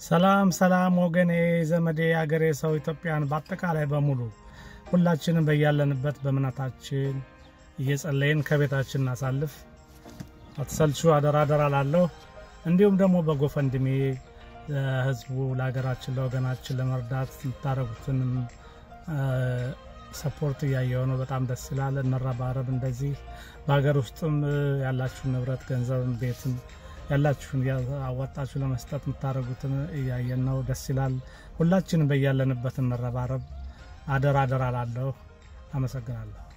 ሰላም ሰላም ወገኔ ዘመዴ አገሬ ሰው ኢትዮጵያን በአጠቃላይ በሙሉ ሁላችንም በያለንበት በእምነታችን እየጸለይን ከቤታችን እናሳልፍ። አትሰልቹ፣ አደራ አደራ ላለሁ እንዲሁም ደግሞ በጎፈንድሜ ለህዝቡ ለሀገራችን ለወገናችን ለመርዳት የምታደርጉትንም ሰፖርት እያየው ነው። በጣም ደስ ይላል። እንረባረብ። እንደዚህ በሀገር ውስጥም ያላችሁን ንብረት ገንዘብም ቤትም ያላችሁን አወጣችሁ ለመስጠት የምታደርጉትን እያየን ነው። ደስ ይላል። ሁላችንም በያለንበት እንረባረብ። አደራ አደራ ላለሁ። አመሰግናለሁ።